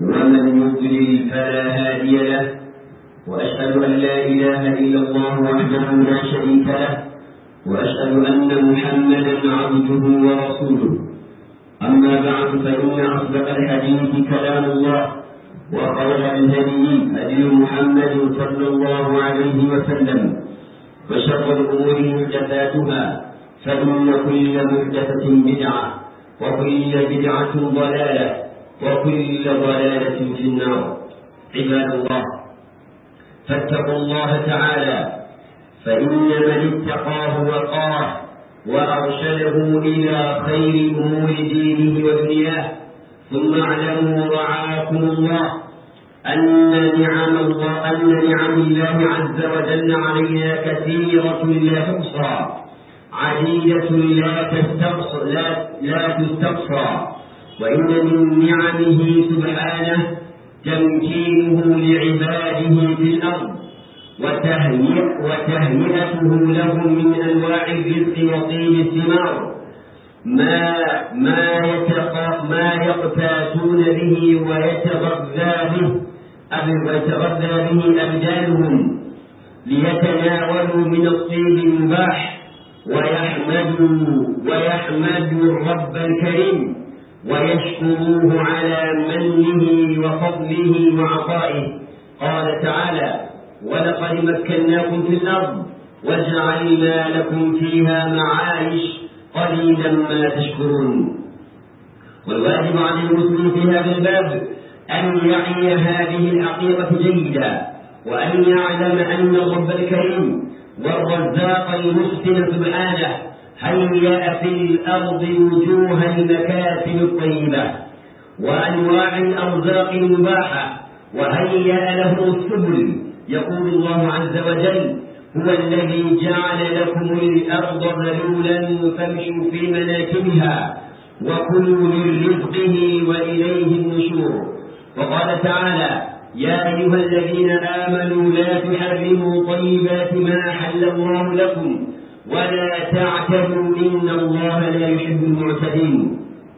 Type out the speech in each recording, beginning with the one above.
ومن يضلل فلا هادي له وأشهد أن لا إله إلا الله وحده لا شريك له وأشهد أن محمدا عبده ورسوله أما بعد فإن أصدق الحديث كلام الله وخير الهدي هدي محمد صلى الله عليه وسلم وشر الأمور محدثاتها فإن كل محدثة بدعة وكل بدعة ضلالة وكل ضلالة في النار عباد الله فاتقوا الله تعالى فإن من اتقاه وقاه وأرشده إلى خير أمور دينه ودنياه ثم اعلموا رعاكم الله أن نعم الله أن نعم الله عز وجل علينا كثيرة لا تحصى عديدة لا تستقصى لا, لا تستقصى وإن من نعمه سبحانه تمكينه لعباده في الأرض وتهيئته لهم من أنواع الرزق وطيب الثمار ما ما يتق... ما يقتاتون به ويتغذى به ويتغذى به أبدانهم ليتناولوا من الطيب المباح ويحمدوا ويحمدوا الرب الكريم ويشكروه على منه وفضله وعطائه قال تعالى ولقد مكناكم في الأرض وجعلنا لكم فيها معايش قليلا ما تشكرون والواجب على المسلم في هذا الباب أن يعي هذه الحقيقة جيدا وأن يعلم أن الرب الكريم والرزاق المحسن سبحانه هيأ في الأرض وجوه المكاسب الطيبة وأنواع الأرزاق المباحة وهيأ له السبل يقول الله عز وجل هو الذي جعل لكم الأرض ذلولا فامشوا في مناكبها وكلوا من رزقه وإليه النشور وقال تعالى يا أيها الذين آمنوا لا تحرموا طيبات ما حل الله لكم ولا تعتدوا إن الله لا يحب المعتدين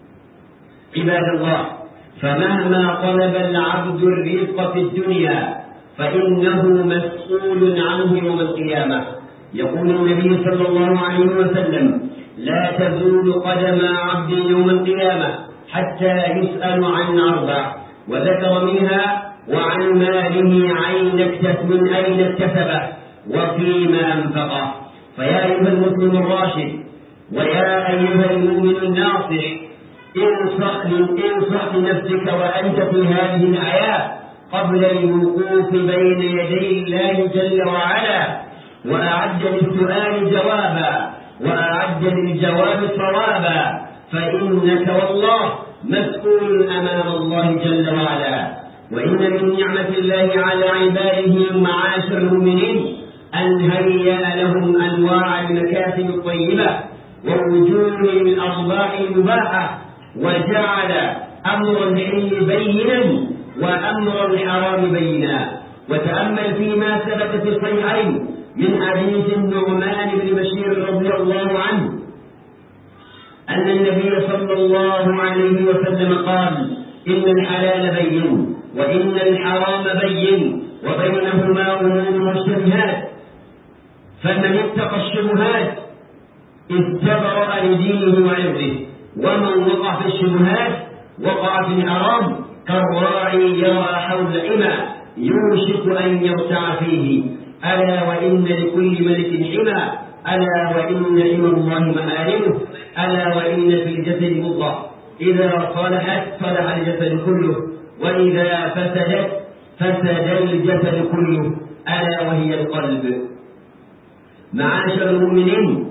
عباد الله فمهما طلب العبد الرزق في الدنيا فإنه مسؤول عنه يوم القيامة يقول النبي صلى الله عليه وسلم لا تزول قدم عبد يوم القيامة حتى يسأل عن أربع وذكر منها وعن ماله عين اكتسب من أين اكتسبه وفيما أنفقه فيا أيها المسلم الراشد ويا أيها المؤمن الناصح انصح انصح لنفسك وأنت في هذه الحياة قبل الوقوف بين يدي الله جل وعلا وأعد للسؤال جوابا وأعد للجواب صوابا فإنك والله مسؤول أمام الله جل وعلا وإن من نعمة الله على عباده معاشر المؤمنين أن هيأ لهم أنواع المكاسب الطيبة ووجوه الأرباح المباحة وجعل أمر الحل بينا وأمر الحرام بينا وتأمل فيما ثبت في الصحيحين من حديث النعمان بن بشير رضي الله عنه أن النبي صلى الله عليه وسلم قال إن الحلال بين وإن الحرام بين وبينهما أمور مشتبهات فمن اتقى الشبهات استبرأ لدينه وعرضه ومن وقع في الشبهات وقع في الحرام كالراعي يرى حول حمى يوشك أن يرتع فيه ألا وإن لكل ملك حمى ألا وإن حمى الله مآرمه ألا وإن في الجسد مضغة إذا صلحت صلح الجسد كله وإذا فسدت فسد الجسد كله ألا وهي القلب معاشر المؤمنين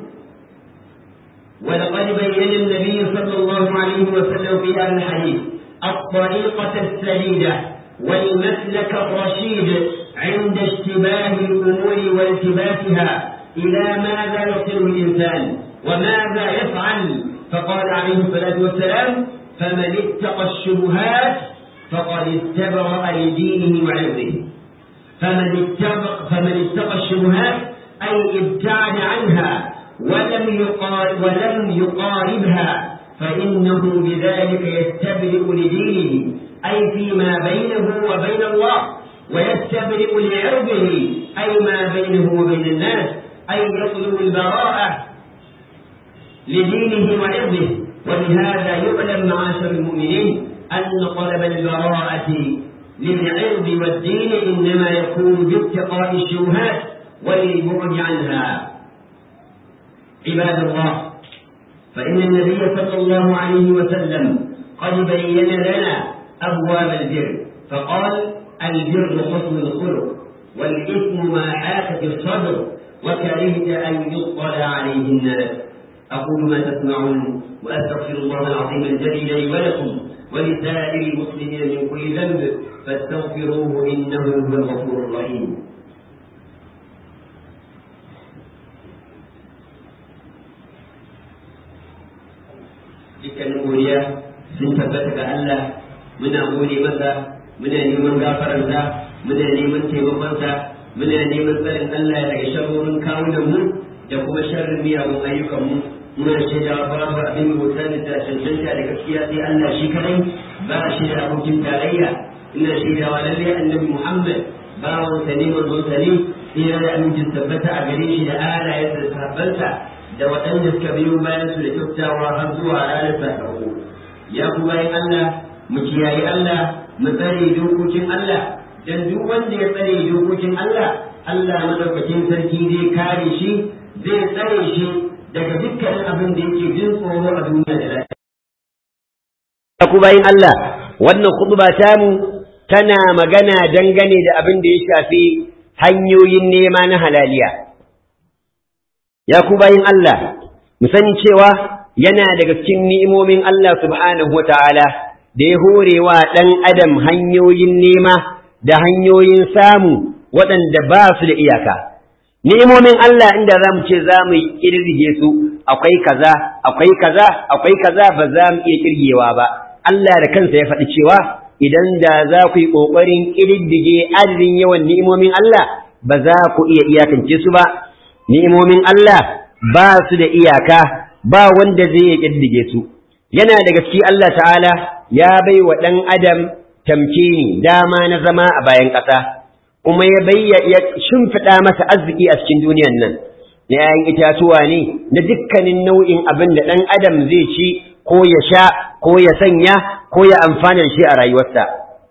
ولقد بين النبي صلى الله عليه وسلم في هذا الحديث الطريقة السديدة والمسلك الرشيد عند اشتباه الأمور والتباسها إلى ماذا يصل الإنسان وماذا يفعل فقال عليه الصلاة والسلام فمن اتقى الشبهات فقد استبرأ لدينه وعرضه فمن اتقى فمن اتقى الشبهات أي ابتعد عنها ولم يقارب ولم يقاربها فإنه بذلك يستبرئ لدينه أي فيما بينه وبين الله ويستبرئ لعرضه أي ما بينه وبين الناس أي يطلب البراءة لدينه وعرضه وبهذا يعلم معاشر المؤمنين أن طلب البراءة للعرض والدين إنما يكون باتقاء الشبهات والبعد عنها عباد الله فإن النبي صلى الله عليه وسلم قد بين لنا أبواب البر فقال البر حسن الخلق والإثم ما حاك في الصدر وكرهت أن يطلع عليه الناس أقول ما تسمعون وأستغفر الله العظيم الجليل لي ولكم ولسائر المسلمين من كل ذنب فاستغفروه إنه هو الغفور الرحيم dukkanin godiya sun tabbata ga Allah muna gode masa muna neman gafararsa muna neman taimakonsa muna neman tsarin Allah daga sharrorin kawunan mu da kuma sharrin miyagun ayyukan mu muna shaida babu abin bauta da cancanta da gaskiya sai Allah shi kadai ba shi da abokin tarayya ina shaida wa lalle annabi Muhammad bawan sa ne manzon sa ne sai da amincin tabbata a gare shi da alayensa da sahabbansa da waɗanda suka biyo bayan su da kyautawa har zuwa ranar sakamako ya ku bayan Allah mu kiyaye Allah mu tsare dokokin Allah dan duk wanda ya tsare dokokin Allah Allah madaukakin sarki zai kare shi zai tsare shi daga dukkanin abin da yake jin tsoro a duniya da lafiya ku bayan Allah wannan khutba tamu tana magana dangane da abin da ya shafi hanyoyin nema na halaliya ya ku bayin Allah mu sani cewa yana daga cikin ni'imomin Allah subhanahu wata'ala da ya hore wa ɗan adam hanyoyin nema da hanyoyin samu waɗanda ba su da iyaka ni'imomin Allah inda za mu ce za mu ƙirge su akwai kaza akwai kaza akwai kaza ba za mu iya ƙirgewa ba Allah da kansa ya faɗi cewa idan da za ku yi ƙoƙarin ƙididdige adadin yawan ni'imomin Allah ba za ku iya iyakance su ba ni'imomin Allah ba su da iyaka ba wanda zai iya ƙiddige su yana da gaske Allah ta'ala ya bai wa ɗan adam tamkini dama na zama a bayan ƙasa kuma ya bayya ya shimfiɗa masa arziki a cikin duniyan nan na ‘ya'yan itatuwa ne na dukkanin nau'in abin da ɗan adam zai ci ko ya sha ko ya sanya ko ya amfana da shi a rayuwarsa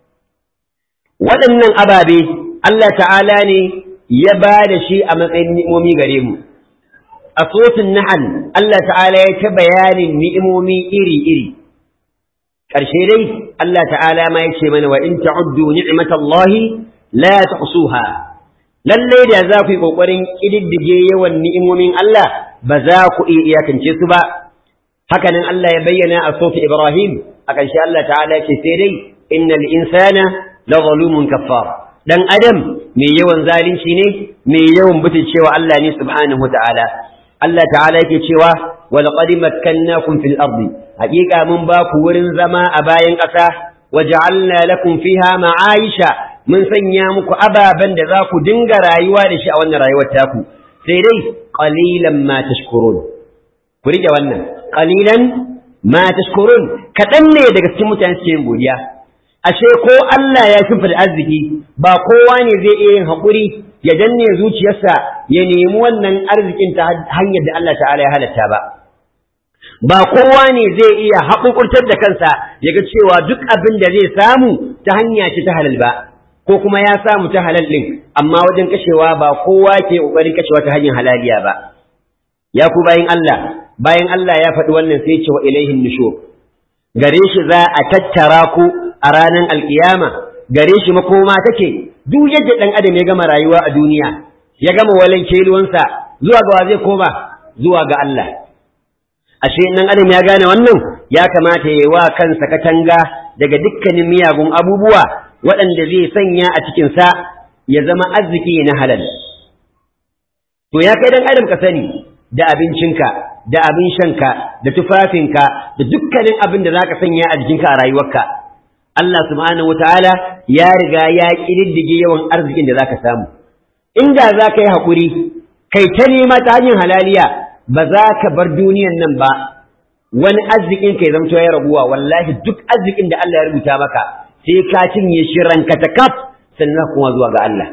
waɗannan ababe Allah ta'ala ne ya ba da shi a matsayin ni'imomi gare mu a sosin nahal Allah ta'ala ya ta bayanin ni'imomi iri-iri ƙarshe dai Allah ta'ala ma ya ce mana wa in ta'uddu ni'matallahi la tuhsuha lalle da za ku yi kokarin kididdige yawan ni'imomin Allah ba za ku iya iyakance su ba haka nan Allah ya bayyana a sofi Ibrahim a ƙarshe Allah ta'ala ya ce sai dai innal insana la zalumun kaffar dan adam mai yawan zalunci ne mai yawan butulcewa Allah ne subhanahu ta'ala Allah ta'ala yake cewa wa laqad makkannakum fil ardi haqiqa mun ba ku wurin zama a bayan ƙasa waja'alna lakum fiha ma'aisha mun sanya muku ababen da za ku dinga rayuwa da shi a wannan rayuwar taku sai dai qalilan ma tashkurun ku rike wannan qalilan ma tashkurun kadan ne daga cikin mutane suke yin godiya ashe ko Allah ya shimfida arziki ba kowa ne zai iya yin haƙuri ya danne zuciyarsa ya nemi wannan arzikin ta hanyar da Allah ta'ala ya halatta ba ba kowa ne zai iya haƙuƙurtar da kansa ya ga cewa duk abin da zai samu ta hanya ce ta halal ba ko kuma ya samu ta halal ɗin amma wajen kashewa ba kowa ke ƙoƙarin kashewa ta hanyar halaliya ba ya ku bayan Allah bayan Allah ya faɗi wannan sai ce wa ilaihin nushur gare shi za a tattara ku a ranar alkiyama gare shi makoma take duk yadda ɗan adam ya gama rayuwa a duniya ya gama walan keluwansa zuwa ga wa zai koma zuwa ga Allah ashe nan adam ya gane wannan ya kamata ya yi wa kansa katanga daga dukkanin miyagun abubuwa waɗanda zai sanya a cikinsa ya zama arziki na halal to ya kai dan adam ka sani da abincinka da abin shanka da tufafinka da dukkanin abin da zaka sanya a jikinka a rayuwarka Allah subhanahu wataala ya riga ya kididdige yawan arzikin da zaka samu inda zaka yi hakuri kai ta nema ta hanyar halaliya ba za ka bar duniyan nan ba wani arzikin kai zamto ya raguwa wallahi duk arzikin da Allah ya rubuta maka sai ka cinye shi ranka ta kaf sannan kuma zuwa ga Allah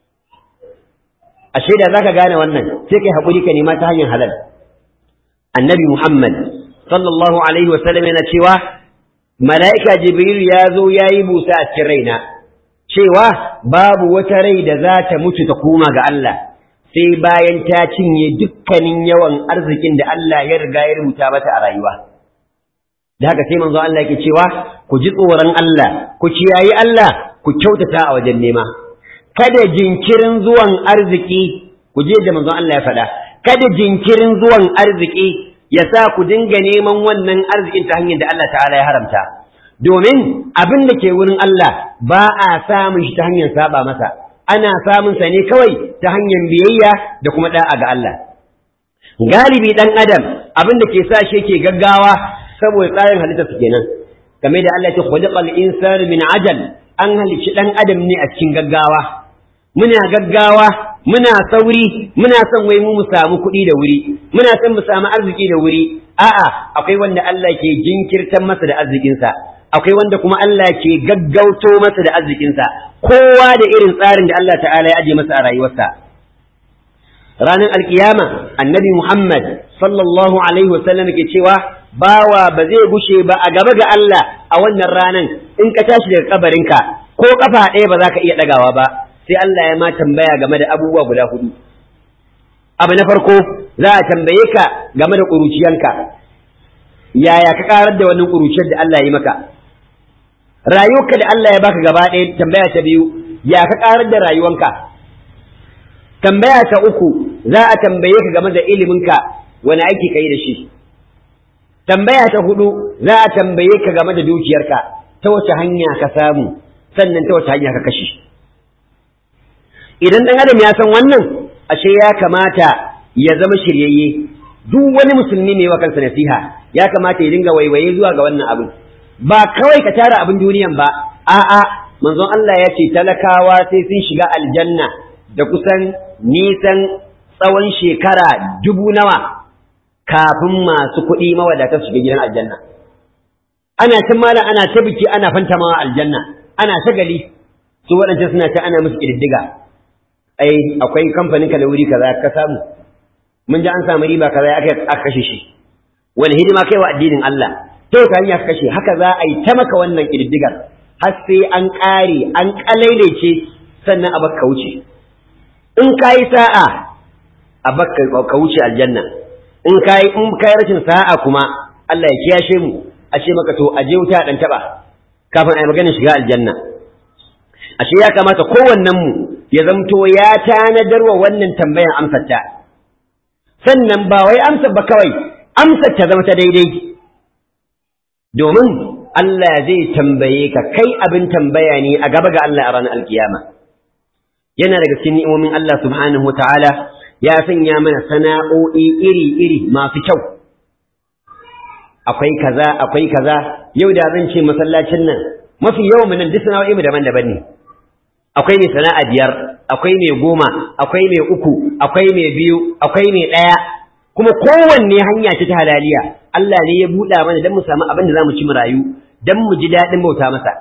ashe da zaka gane wannan sai kai hakuri ka nema ta hanyar halal annabi Muhammad sallallahu alaihi wasallam yana cewa mala'ika jibril ya zo yayi busa a cikin raina cewa babu wata rai da za ta mutu ta koma ga Allah sai bayan ta cinye dukkanin yawan arzikin da Allah ya riga ya rubuta mata a rayuwa da haka sai manzo Allah yake cewa ku ji tsoron Allah ku kiyayi Allah ku kyautata a wajen nema kada jinkirin zuwan arziki ku je da manzo Allah ya faɗa kada jinkirin zuwan arziki ya sa ku dinga neman wannan arzikin ta hanyar da Allah ta'ala ya haramta domin abin da ke wurin Allah ba a samun shi ta hanyar saba masa ana samun sa ne kawai ta hanyar biyayya da kuma da'a ga Allah galibi dan adam abin da ke sa shi yake gaggawa saboda tsarin halitta su kenan game da Allah ya ce khuliqal insanu min ajal an halicci dan adam ne a cikin gaggawa muna gaggawa muna sauri muna son wai mu mu samu kuɗi da wuri muna son mu samu arziki da wuri a'a akwai wanda Allah ke jinkirtan masa da arzikinsa akwai wanda kuma Allah ke gaggauto masa da arzikinsa kowa da irin tsarin da Allah ta'ala ya aje masa a rayuwarsa ranar alkiyama annabi Muhammad sallallahu alaihi wasallam ke cewa bawa ba zai gushe ba a gaba ga Allah a wannan ranan in ka tashi daga kabarinka ko kafa ɗaya ba za ka iya ɗagawa ba sai Allah ya ma tambaya game da abubuwa guda hudu abu na farko za a tambaye ka game da ƙuruciyanka yaya ka karar da wannan ƙuruciyar da Allah ya maka rayuwarka da Allah ya baka gaba ɗaya tambaya ta biyu ya ka karar da rayuwanka tambaya ta uku za a tambaye ka game da iliminka wani aiki ka yi da shi tambaya ta hudu za a tambaye ka game da dukiyarka ta wace hanya ka samu sannan ta wace hanya ka kashe idan ɗan adam ya san wannan ashe ya kamata ya zama shiryayye duk wani musulmi mai wa kansa nasiha ya kamata ya dinga waiwaye zuwa ga wannan abin ba kawai ka tara abin duniyan ba a'a manzon Allah ya ce talakawa sai sun shiga aljanna da kusan nisan tsawon shekara dubu nawa kafin masu kuɗi mawadata su shiga gidan aljanna ana cin malam ana ta biki ana fantamawa aljanna ana shagali su waɗancan suna ta ana musu ƙididdiga ai akwai kamfanin ka da wuri kaza ka samu mun ji an samu riba kaza aka aka kashe shi wani hidima kai wa addinin Allah to ka hanya kashe haka za a yi ta maka wannan ƙididdigar har sai an ƙare an ƙalailece sannan a baka wuce in ka yi sa'a a baka ka wuce aljanna in ka yi in ka yi rashin sa'a kuma Allah ya kiyashe mu a ce maka to a je wuta dan taba kafin a yi maganin shiga aljanna ashe ya kamata kowannen mu ya zamto ya tanadar wa wannan tambayan amsar ta sannan ba wai amsar ba kawai amsar ta zama ta daidai domin Allah zai tambaye ka kai abin tambaya ne a gaba ga Allah a ranar alkiyama yana daga cikin ni'imomin Allah subhanahu wa ta'ala ya sanya mana sana'o'i iri-iri masu kyau akwai kaza akwai kaza yau da zan ce masallacin nan mafi yawan mu nan duk sana'o'i mu daban-daban ne akwai mai sana'a biyar akwai mai goma akwai mai uku akwai mai biyu akwai mai ɗaya kuma kowanne hanya ce ta halaliya Allah ne ya buɗa mana don mu samu abin da za mu ci mu rayu don mu ji daɗin bauta masa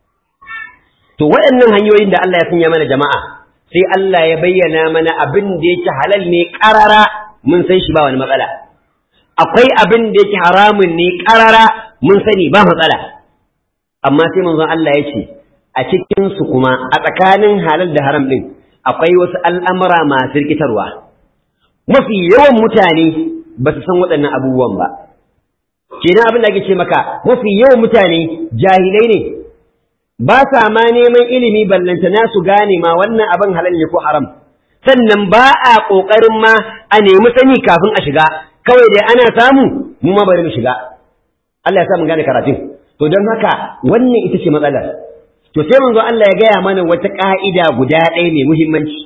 to waɗannan hanyoyin da Allah ya sanya mana jama'a sai Allah ya bayyana mana abin da yake halal ne ƙarara mun san shi ba wani matsala akwai abin da yake haramun ne ƙarara mun sani ba matsala amma sai manzon Allah ya ce a cikin su kuma a tsakanin halal da haram din akwai wasu al'amura masu rikitarwa mafi yawan mutane ba su san waɗannan abubuwan ba kenan abin da ake ce maka mafi yawan mutane jahilai ne ba sa ma neman ilimi ballantana su gane ma wannan abin halal ne ko haram sannan ba a ƙoƙarin ma a nemi sani kafin a shiga kawai dai ana samu mu ma bari mu shiga Allah ya sa mu gane karatun to don haka wannan ita ce matsalar to sai manzo Allah ya gaya mana wata ka'ida guda ɗaya mai muhimmanci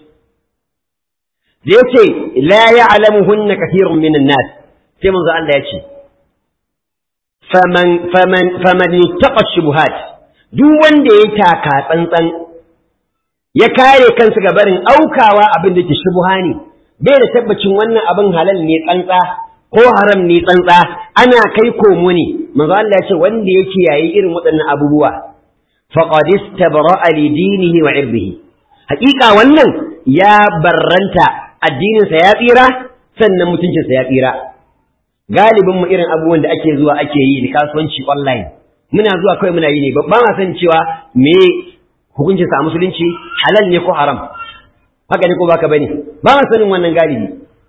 da yace la ya'lamuhunna kathirun minan nas sai manzo Allah ya ce faman faman faman ittaqa shubuhat duk wanda ya taka tsantsan ya kare kansa ga barin aukawa abin da ke shubuha ne bai da tabbacin wannan abin halal ne tsantsa ko haram ne tsantsa ana kai komo ne manzo Allah ya ce wanda ya kiyaye irin waɗannan abubuwa faqad istabra'a li dinihi wa irdihi haƙiƙa wannan ya barranta addininsa ya tsira sannan mutuncinsa ya tsira galibin mu irin abubuwan da ake zuwa ake yi da kasuwanci online muna zuwa kawai muna yi ne ba ma san cewa me hukuncinsa a musulunci halal ne ko haram haka ne ko baka bane ba ma sanin wannan galibi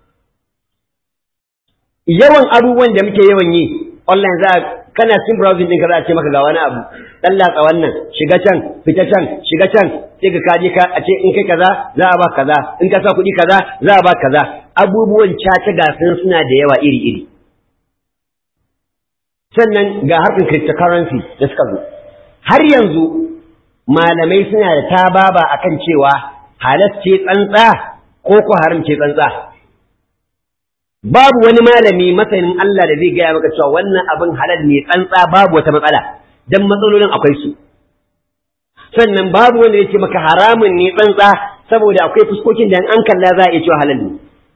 yawan abubuwan da muke yawan yi online za kana cikin browsing ɗinka za a ce maka ga wani abu dan latsa wannan shiga can fita can shiga can sai ka kaje ka a ce in kai kaza za a ba kaza in ka sa kuɗi kaza za a ba kaza abubuwan caca gasan suna da yawa iri iri sannan ga harkar cryptocurrency da suka zo har yanzu malamai suna da tababa akan cewa halas ce tsantsa ko ko haram ce tsantsa babu wani malami masanin Allah da zai gaya maka cewa wannan abin halal ne tsantsa babu wata matsala dan matsalolin akwai su sannan babu wanda yake maka haramun ne tsantsa saboda akwai fuskokin da an kalla za a iya cewa halal ne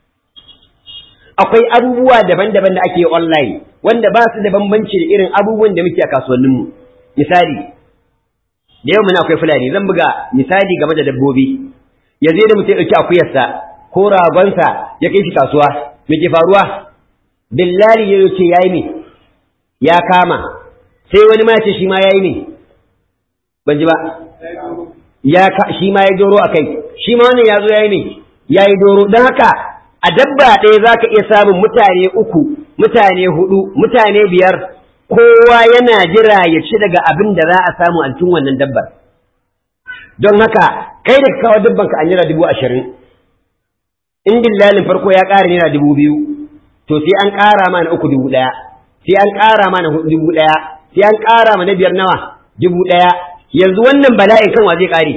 akwai abubuwa daban-daban da ake online wanda ba su da bambanci da irin abubuwan da muke a kasuwanninmu misali da yau muna akwai fulani zan buga misali game da dabbobi yanzu da mutum ya ɗauki akuyarsa ko ragonsa ya kai shi kasuwa me ke faruwa billali ya ce yayi ne ya kama sai wani ma ce shi ma yayi ne ban ji ba ya ka shi ma ya doro a kai shi ma wannan ya zo yayi ne yayi doro don haka a dabba ɗaya za ka iya samun mutane uku mutane hudu mutane biyar kowa yana jira ya ci daga abin da za a samu a cikin wannan dabbar don haka kai da kawo dabban ka an jira dubu ashirin in dillalin farko ya ƙara naira dubu biyu to sai an ƙara mana uku dubu ɗaya sai an ƙara mana hudu dubu ɗaya sai an ƙara mana biyar nawa dubu ɗaya yanzu wannan bala'in kan wa zai ƙare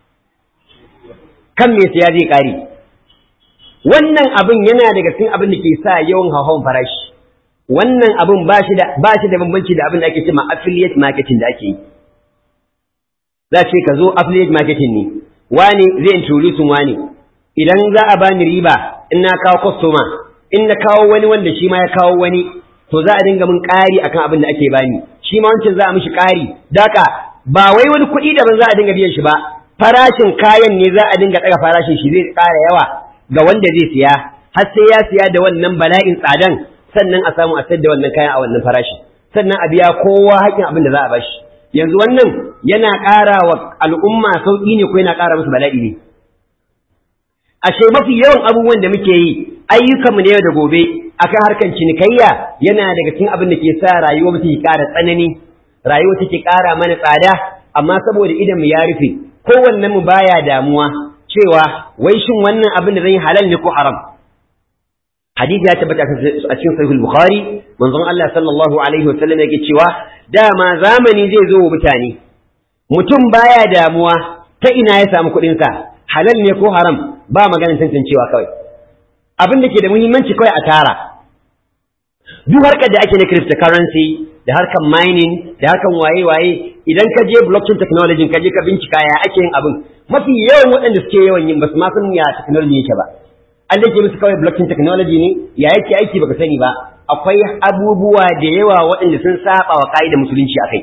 kan me sai ya zai ƙare wannan abin yana daga cikin abin da ke sa yawan hauhawan farashi wannan abin ba shi da ba shi da bambanci da abin da ake cewa affiliate marketing da ake yi za ce ka zo affiliate marketing ne wani zai introduce wani idan za a bani riba in na kawo customer in na kawo wani wanda shi ma ya kawo wani to za a dinga min ƙari akan abin da ake bani shi ma wancan za a mishi ƙari daka ba wai wani kuɗi daban za a dinga biyan shi ba farashin kayan ne za a dinga ɗaga farashin shi zai ƙara yawa ga wanda zai siya har sai ya siya da wannan bala'in tsadan sannan a samu a sayar da wannan kayan a wannan farashi sannan a biya kowa haƙin abin da za a bashi yanzu wannan yana ƙara wa al'umma sauƙi ne ko yana ƙara musu bala'i ne ashe mafi yawan abubuwan da muke yi ayyukanmu na yau da gobe akan harkan cinikayya yana daga cikin abin da ke sa rayuwa mu take ƙara tsanani rayuwa take ƙara mana tsada amma saboda idan mu ya rufe kowannen mu baya damuwa cewa wai shin wannan abin da zan yi halal ne ko haram hadisi ya tabbata a cikin sahih al-bukhari manzon Allah sallallahu alaihi wasallam yake cewa dama zamani zai zo wa mutane mutum baya damuwa ta ina ya samu kuɗin sa halal ne ko haram ba maganar tantancewa kawai abin da ke da muhimmanci kawai a tara duk harkar da ake na cryptocurrency da harkar mining da harkar waye-waye idan ka je blockchain technology ka je ka bincika ya ake yin abin mafi yawan waɗanda suke yawan yin basu ma san ya technology yake ba an dake musu kawai blockchain technology ne ya yake aiki baka sani ba akwai abubuwa da yawa waɗanda sun saba wa ka'idar musulunci akai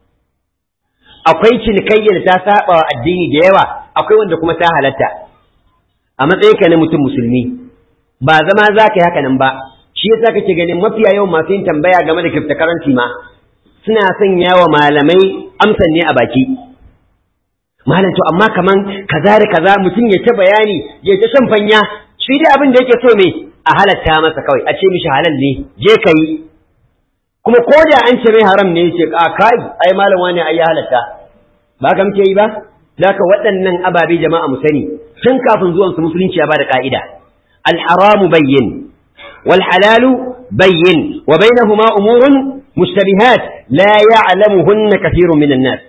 akwai cinikayya da ta saba wa addini da yawa akwai wanda kuma ta halatta a matsayin ka na mutum musulmi ba zama za ka yi haka nan ba shi yasa kake ganin mafiya yawan masu yin tambaya game da cryptocurrency ma suna sanya wa malamai amsan ne a baki malam to amma kaman kaza da kaza mutum ya ta bayani ya ta shan fanya shi dai abin da yake so me a halatta masa kawai a ce mishi halal ne je ka yi kuma ko da an ce mai haram ne yace a kai ai malam wani ai ya halatta ba ka muke yi ba zaka waɗannan ababe jama'a mu sani tun kafin zuwan su musulunci ya bada ka'ida al haramu bayyin wal halalu bayyin wa bainahuma umurun mushtabihat la ya'lamuhunna kathirun minan nas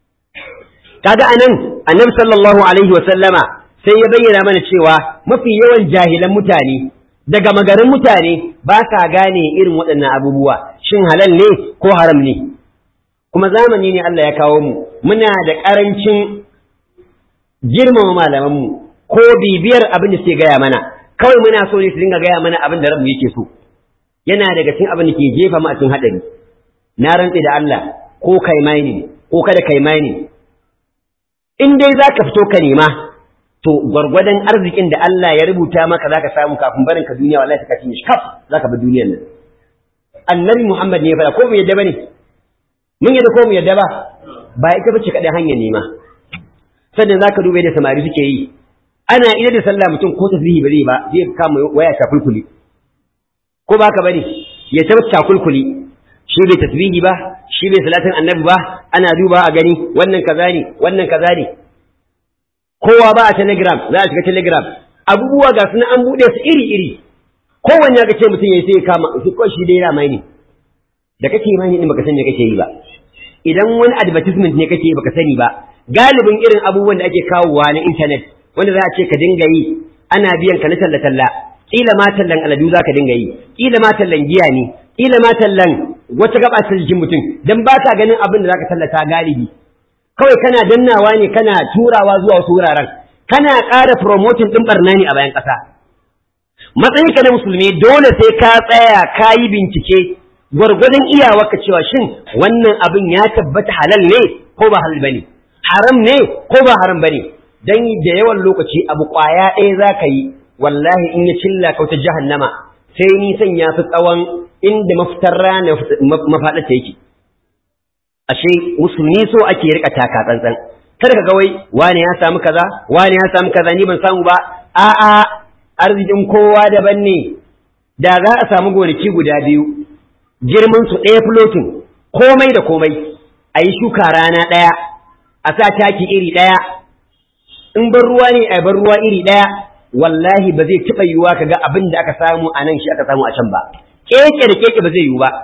kaga anan annabi sallallahu alaihi wa sallama sai ya bayyana mana cewa mafi yawan jahilan mutane daga magarin mutane ba sa gane irin waɗannan abubuwa shin halal ne ko haram ne kuma zamani ne Allah ya kawo mu muna da ƙarancin girmama malamanmu ko bibiyar abin da suke gaya mana kawai muna so ne su dinga gaya mana abin da ranmu yake so yana daga cikin abin da ke jefa mu a cikin haɗari na rantse da Allah ko kai mining ko kada kai mining in dai zaka fito ka nema to gwargwadon arzikin da Allah ya rubuta maka zaka samu kafin barin ka duniya wallahi ka cinye shi kaf zaka bi duniyar nan annabi Muhammad ne ya fara ko mu yadda bane mun yadda ko mu yadda ba ba ita bace kadai hanyar nema sannan zaka dube da samari suke yi ana ida da sallah mutum ko tasbihi ba zai ba zai kama waya ta kulkuli ko ba ka bane ya tabbata kulkuli shi bai tasbihi ba shi bai salatin annabi ba ana duba a gani wannan kaza ne wannan kaza ne kowa ba a telegram za a shiga telegram abubuwa ga suna an buɗe su iri iri kowanne ga ce mutum ya sai kama shi ko shi dai ramai ne da kake imani din baka san me kake yi ba idan wani advertisement ne kake baka sani ba galibin irin abubuwan da ake kawowa na internet wanda za a ce ka dinga yi ana biyan ka na talla talla kila ma tallan aladu za ka dinga yi kila ma tallan giya ne kila ma tallan wata gaba ta jikin mutum dan ba ka ganin abin da za ka tallata galibi kawai kana dannawa ne kana turawa zuwa wasu wuraren kana ƙara promoting ɗin barna ne a bayan ƙasa matsayin ka na musulmi dole sai ka tsaya ka yi bincike gwargwadon iyawarka cewa shin wannan abin ya tabbata halal ne ko ba halal bane haram ne ko ba haram bane dan da yawan lokaci abu kwaya ɗaya za ka yi wallahi in ya cilla ka wata jahannama sai nisan ya fi tsawon inda mafitar rana mafaɗa ta yake ashe musulmi so ake rika taka tsantsan kada ka ga wai wani ya samu kaza wani ya samu kaza ni ban samu ba a'a arzikin kowa daban ne da za a samu gonaki guda biyu girman su ɗaya flotin komai da komai a yi shuka rana ɗaya a sa taki iri ɗaya in bar ruwa ne a bar ruwa iri ɗaya wallahi ba zai taɓa yiwuwa kaga abin da aka samu a nan shi aka samu a can ba keke da keke ba zai yiwu ba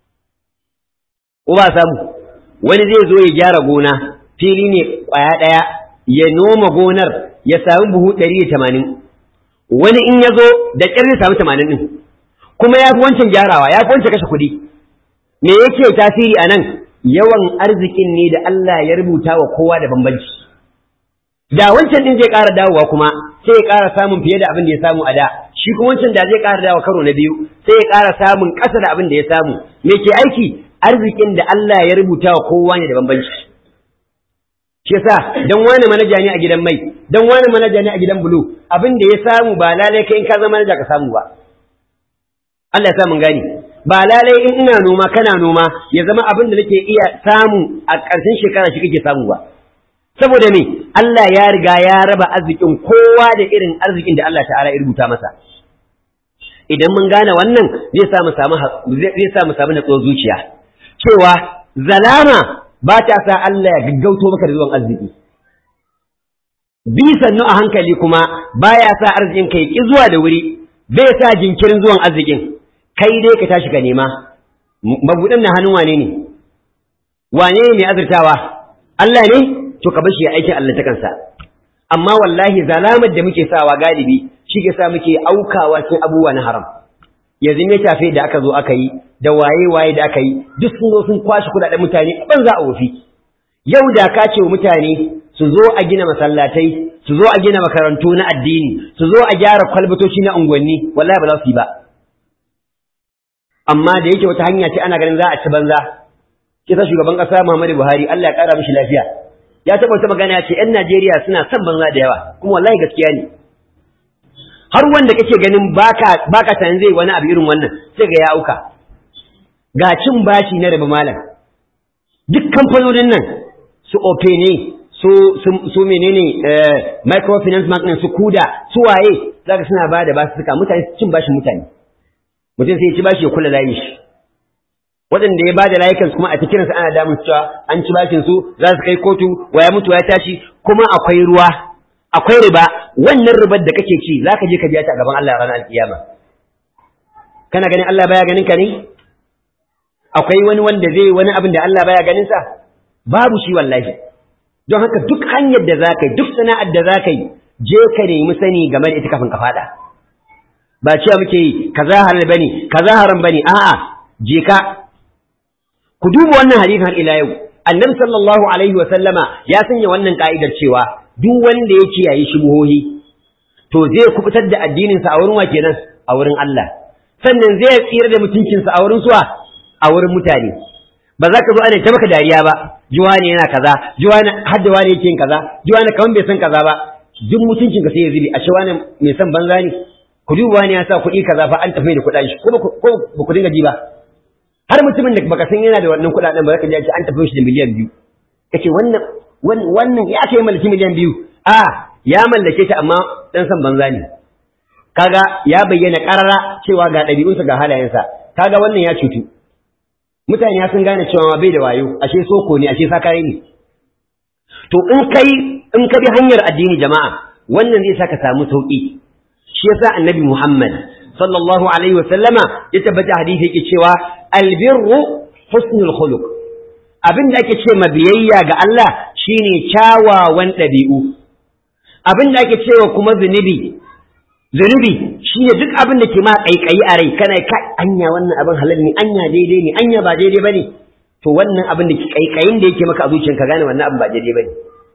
ko ba samu wani zai zo ya gyara gona fili ne ƙwaya ɗaya ya noma gonar ya samu buhu ɗari da tamanin wani in ya zo da ƙyar zai samu tamanin ɗin kuma ya fi wancan gyarawa ya fi wancan kashe kuɗi me yake tasiri a nan yawan arzikin ne da Allah ya rubuta wa kowa da bambanci da wancan din zai ƙara dawowa kuma sai ya ƙara samun fiye da abin da ya samu a da shi kuma wancan da zai ƙara dawowa karo na biyu sai ya ƙara samun ƙasa da abin da ya samu me ke aiki arzikin da Allah ya rubuta wa kowa ne da bambanci shi yasa dan wani manaja ne a gidan mai dan wani manaja ne a gidan bulu abin da ya samu ba lalai kai in ka zama manaja ka samu ba Allah ya sa mun gani ba lalai in ina noma kana noma ya zama abin da nake iya samu a ƙarshen shekara shi kake samu ba saboda me Allah ya riga ya raba arzikin kowa da irin arzikin da Allah ta'ala ya rubuta masa idan mun gane wannan zai sa mu samu zai sa mu samu natsuwar zuciya cewa zalama ba ta sa Allah ya gaggauto maka da zuwan arziki bi sannu a hankali kuma baya sa arzikin kai ki zuwa da wuri bai sa jinkirin zuwan arzikin kai dai ka tashi ka nema mabudan na hannun wane ne wane ne azurtawa Allah ne to ka bashi ya aikin Allah ta kansa amma wallahi zalamar da muke sawa galibi shi ke sa muke aukawa cikin abubuwa na haram yanzu me tafe da aka zo aka yi da waye waye da aka yi duk sun zo sun kwashi kudaden mutane banza a wofi yau da ka ce wa mutane su zo a gina masallatai su zo a gina makarantu na addini su zo a gyara kwalbatoci na unguwanni wallahi ba za su yi ba amma da yake wata hanya ce ana ganin za a ci banza kisa shugaban kasa Muhammadu Buhari Allah ya kara mishi lafiya ya taɓa wata magana ya ce ‘yan Najeriya suna son banza da yawa kuma wallahi gaskiya ne har wanda kake ganin baka baka tunanin zai wani abu irin wannan sai ga ya auka ga cin bashi na rabu malam duk kamfanonin nan su ope ne su su menene microfinance bank su kuda su waye zaka suna ba da basu suka mutane cin bashin mutane mutum sai ya ci bashi ya kula layin shi waɗanda ya bada layukansu kuma a cikin su ana damun cewa an ci bashin su za su kai kotu waya mutu ya tashi kuma akwai ruwa akwai riba wannan ribar da kake ci zaka je ka biya ta a gaban Allah ranar alkiyama kana ganin Allah baya ganin ka ne akwai wani wanda zai wani abin da Allah baya ganin sa babu shi wallahi don haka duk hanyar da zaka yi duk sana'ar da zaka yi je ka nemi sani game da ita kafin ka fada ba cewa muke yi kaza halal bane kaza haram bane a'a je ka ku duba wannan hadisin har ila yau annabi sallallahu alaihi wa sallama ya sanya wannan ka'idar cewa duk wanda ya kiyaye shubuhohi to zai kubutar da addinin sa a wurin wa kenan a wurin Allah sannan zai tsira da mutuncin sa a wurin suwa a wurin mutane ba za ka zo ana ta maka dariya ba juwa ne yana kaza juwa ne har da wani yake yin kaza juwa ne kaman bai san kaza ba duk mutuncin ka sai ya zubi a shi wani mai san banza ne ku duba wani ya sa kuɗi kaza fa an tafi da kuɗaɗen shi ko ba ku dinga ji ba har mutumin da baka san yana da wannan kuɗaɗen ba za ka ji an tafi shi da miliyan biyu kace wannan wannan ya kai mallaki miliyan biyu a ya mallake ta amma dan san banza ne kaga ya bayyana karara cewa ga ɗabi'unsa ga halayensa kaga wannan ya cutu mutane ya sun gane cewa bai da wayo ashe soko ne ashe sakare ne to in kai in ka bi hanyar addini jama'a wannan zai saka samu sauki shi yasa annabi Muhammad sallallahu alaihi wa sallama ya tabbata hadisi yake cewa albirru husnul khuluq abin da ake ce biyayya ga Allah shine kyawawan ɗabi'u abin da ake cewa kuma zunubi zunubi shine duk abin da ke ma kaikayi a rai kana ka anya wannan abin halal ne anya daidai ne anya ba daidai bane to wannan abin da ke kaikayin da yake maka a zuciyarka gane wannan abin ba daidai bane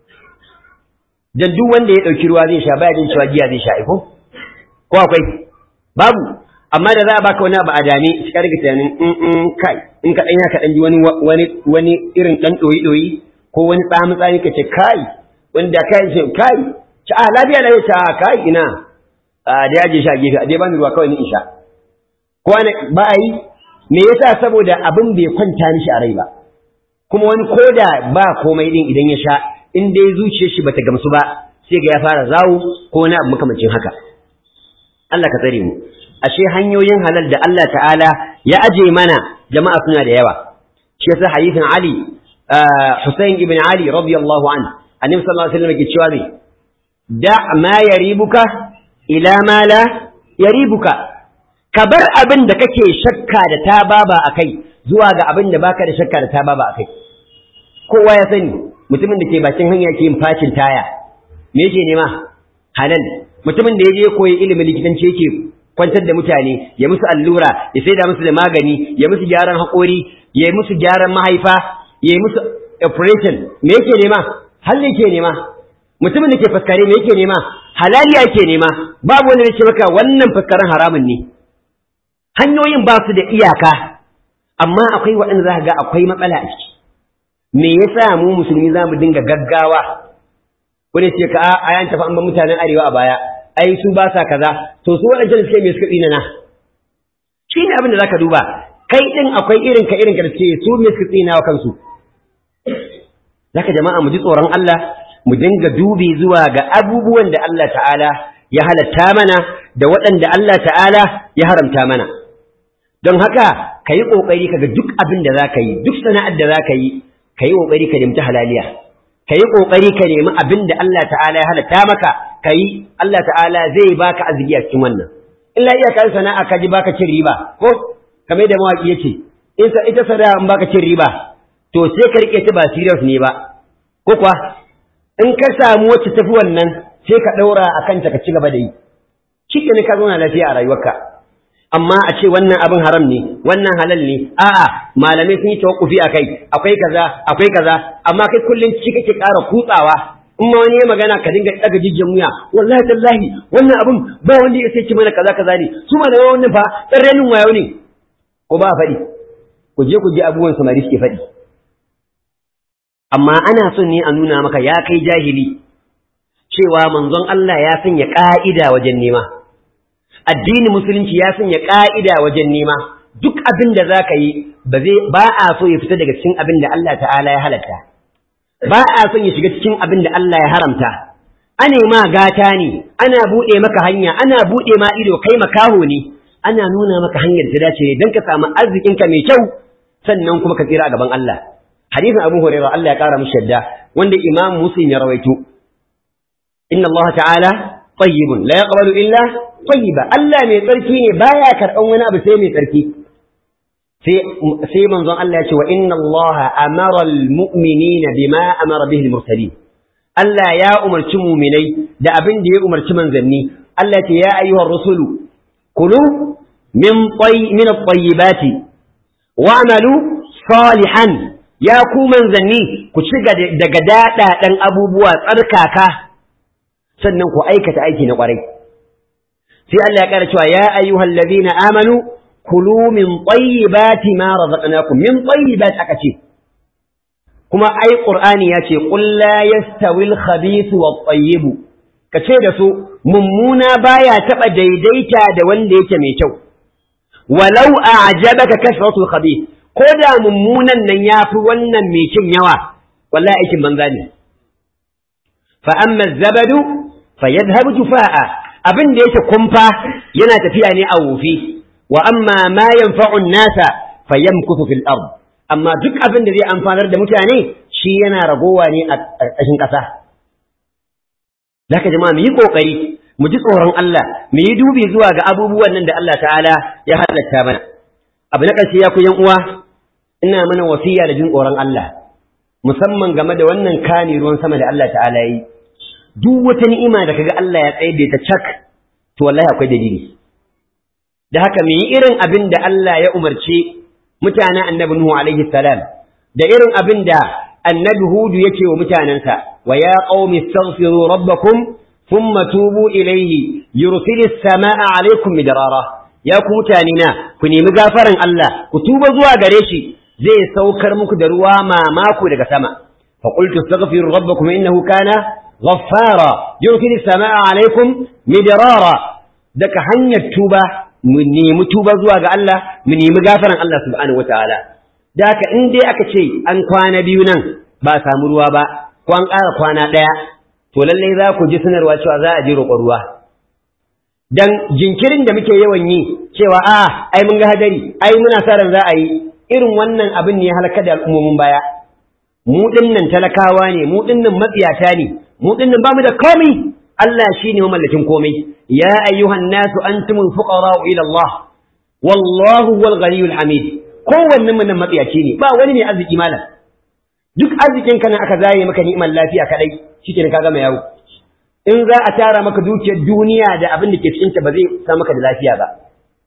dan duk wanda ya dauki ruwa zai sha baya jin cewa giya zai sha ko ko akwai babu amma da za a baka wani abu a dame shi ka riga tunanin in kai in ka dan ya ka dan ji wani wani wani irin dan doyi doyi ko wani tsamu tsami ka ce kai wanda kai ce kai ci a lafiya lafiya ta kai ina a da yaje shi a gefe a dai bani ruwa kawai ni in sha ko ba a yi me yasa saboda abin bai kwanta mishi a rai ba kuma wani koda ba komai din idan ya sha in dai zuciyar shi bata gamsu ba sai ga ya fara zawo ko wani abu makamancin haka Allah ka tsare mu ashe hanyoyin halal da Allah ta'ala ya aje mana jama'a suna da yawa shi yasa hadithin Ali Hussein ibn Ali radiyallahu anhu annabi sallallahu alaihi wasallam ke cewa ne da ma yaribuka ila ma la yaribuka ka bar abin da kake shakka da ta baba akai zuwa ga abin da baka da shakka da ta baba akai kowa ya sani mutumin da ke bakin hanya ke yin facin taya me yake nema halal mutumin da ya je koyi ilimin likitanci yake kwantar da mutane ya musu allura ya saida musu da magani ya musu gyaran haƙori ya musu gyaran mahaifa ya musu operation me yake nema halal yake nema mutumin da ke faskare me yake nema halaliya yake nema babu wanda ya ce maka wannan faskaren haramun ne hanyoyin ba su da iyaka amma akwai waɗanda za ga akwai matsala a ciki me yasa mu musulmi za mu dinga gaggawa wani ce ka a yan tafi an ba mutanen arewa a baya ai su ba sa kaza to su waɗancan suke me suka tsina na shi ne abin da zaka duba kai din akwai irin ka irin ka da suke su me suka tsina wa kansu zaka jama'a mu ji tsoron Allah mu dinga dubi zuwa ga abubuwan da Allah ta'ala ya halatta mana da waɗanda Allah ta'ala ya haramta mana don haka ka yi ƙoƙari ka ga duk abin da za ka yi duk sana'ar da za ka yi ka yi ƙoƙari ka nemi halaliya ka yi ƙoƙari ka nemi abin da Allah ta'ala ya halatta maka ka yi Allah ta'ala zai baka arziki a cikin wannan illa iya kan sana'a ka ji baka cin riba ko kamar da mawaƙi yace in sa ita sana'a in baka cin riba to sai ka rike ta ba serious ne ba ko kuwa in ka samu wacce tafi wannan sai ka ɗaura a kanta ka ci gaba da yi shi ne ka zauna lafiya a rayuwarka amma a ce wannan abin haram ne wannan halal ne a'a malamai sun yi tawakkufi a kai akwai kaza akwai kaza amma kai kullum ci kake ƙara kutsawa in ma wani ya magana ka dinga daga jijjin wuya wallahi tallahi wannan abin ba wanda ya sai ci mana kaza kaza ne su ma da wannan fa tsarrenin wayo ne ko ba faɗi ku je ku je abubuwan samari suke faɗi amma ana son ne a nuna maka ya kai jahili cewa manzon Allah ya sanya ƙa'ida wajen nema addinin musulunci ya sanya ƙa'ida wajen nema duk abin da za ka yi ba a so ya fita daga cikin abin da Allah ta'ala ya halatta ba a son ya shiga cikin abin da Allah ya haramta ane ma gata ne ana buɗe maka hanya ana buɗe ma ido kai makaho ne ana nuna maka hanyar da dace don ka samu arzikinka mai kyau sannan kuma ka tsira a gaban Allah hadisin Abu Hurairah Allah ya kara mishi yadda wanda Imam Muslim ya rawaito inna Allah ta'ala tayyibun la yaqbalu illa tayyiba Allah mai tsarki ne baya karban wani abu sai mai tsarki sai sai manzon Allah ya ce wa inna Allah amara almu'minina bima amara bihi almursalin Allah ya umarci mu'minai da abin da ya umarci manzanni Allah ya ce ya ayyuhar rusulu kulu min tay min at-tayyibati wa'malu salihan ya ku manzanni ku ci daga daɗaɗen abubuwa tsarkaka sannan ku aikata aiki na ƙwarai sai Allah ya ƙara cewa ya ayyuhal ladina amanu kulu min tayyibati ma razaqnakum min tayyibat aka ce kuma ai qur'ani ya ce qul la yastawi al-khabith wat-tayyib kace da su mummuna baya taba daidaita da wanda yake mai kyau walau a'jabaka kasratu al-khabith ko da mummunan nan yafi wannan mai kin yawa wallahi aikin banza ne fa amma az-zabadu fayadhhabu jufaa'a abin da yake kumfa yana tafiya ne a wofi wa amma ma yanfa'u an-nasa fayamkuthu fil ard amma duk abin da zai amfanar da mutane shi yana ragowa ne a ƙarƙashin ƙasa zaka jama'a mu yi kokari mu ji tsoron Allah mu yi dubi zuwa ga abubuwan nan da Allah ta'ala ya halatta mana abu na ƙarshe ya ku yan uwa ina mana wasiya da jin tsoron Allah musamman game da wannan kani ruwan sama da Allah ta'ala yi duk wata ni'ima da kaga Allah ya tsaye da ta cak to wallahi akwai dalili da haka mu yi irin abin da Allah ya umarce mutanen annabi Nuhu alaihi salam da irin abin da annabi Hudu yake wa mutanensa wa ya qaumi astaghfiru rabbakum thumma tubu ilayhi yursilis samaa alaikum midrara ya ku mutane na ku nemi gafaran Allah ku tuba zuwa gare shi zai saukar muku da ruwa mamako daga sama fa qultu astaghfiru rabbakum innahu kana ghaffara yursilis samaa alaikum midrara daga hanyar tuba mu nemi tuba zuwa ga Allah mu nemi gafaran Allah subhanahu wataala da haka in dai aka ce an kwana biyu nan ba a samu ruwa ba ko an ƙara kwana ɗaya to lallai za ku ji sanarwa cewa za a je roƙon ruwa dan jinkirin da muke yawan yi cewa a ai mun ga hadari ai muna sa ran za a yi irin wannan abin ne ya halaka da al'ummomin baya mu dinnan talakawa ne mu dinnan matsiyata ne mu dinnan bamu da komai Allah shine mamallakin komai ya ayyuhan nasu antumul fuqara ila Allah wallahu wal ghaniyul hamid kowanne mun nan matsiyaci ne ba wani ne arziki malam duk arzikin ka nan aka zaye maka ni'imar lafiya kadai shikenan ka gama yawo in za a tara maka dukiyar duniya da abin da ke cikin ta ba zai sa maka da lafiya ba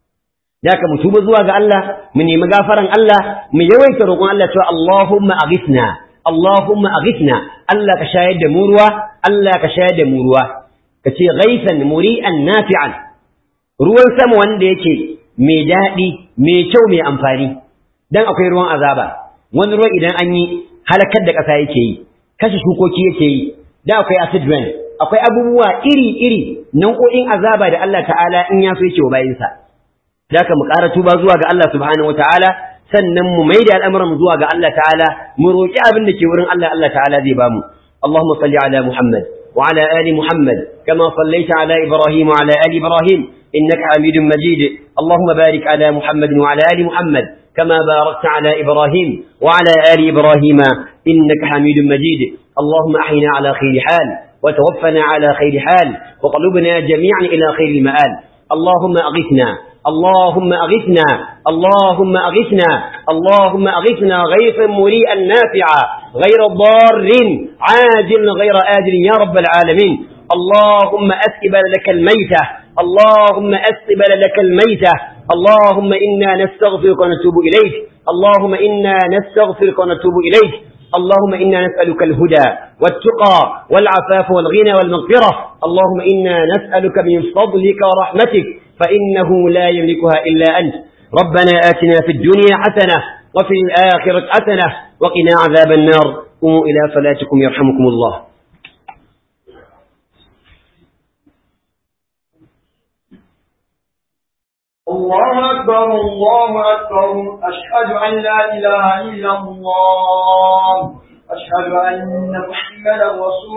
da ka mu tuba zuwa ga Allah mu nemi gafaran Allah mu yawaita roƙon Allah cewa Allahumma aghithna Allahumma aghithna Allah ka shayar da mu ruwa Allah ka shayar da mu ruwa ka ce ghaisan muri'an nafi'an ruwan sama wanda yake mai daɗi mai kyau mai amfani dan akwai ruwan azaba wani ruwan idan an yi halakar da ƙasa yake yi kashe shukoki yake yi da akwai acid rain akwai abubuwa iri-iri nau'o'in azaba da Allah ta'ala in ya so yake wa bayinsa da ka mu ƙara tuba zuwa ga Allah subhanahu wataala sannan mu maida al'amuran zuwa ga Allah ta'ala mu roƙi abin da ke wurin Allah Allah ta'ala zai bamu Allahumma salli ala Muhammad wa ala ali Muhammad kama sallaita ala Ibrahim wa ala ali Ibrahim innaka Hamidum Majid Allahumma barik ala Muhammad wa ala ali Muhammad كما باركت على إبراهيم وعلى آل إبراهيم إنك حميد مجيد اللهم أحينا على خير حال وتوفنا على خير حال وقلوبنا جميعا إلى خير المآل اللهم أغثنا اللهم أغثنا اللهم أغثنا اللهم أغثنا غيثا مريئا نافعا غير ضار عاجل غير آجل يا رب العالمين اللهم أسقبل لك الميتة اللهم أسقبل لك الميتة اللهم إنا نستغفرك ونتوب إليك اللهم إنا نستغفرك ونتوب إليك اللهم إنا نسألك الهدى والتقى والعفاف والغنى والمغفرة اللهم إنا نسألك من فضلك ورحمتك فإنه لا يملكها إلا أنت ربنا آتنا في الدنيا حسنة وفي الآخرة حسنة وقنا عذاب النار قوموا إلى صلاتكم يرحمكم الله الله أكبر الله أكبر أشهد أن لا إله إلا الله أشهد أن محمدا رسول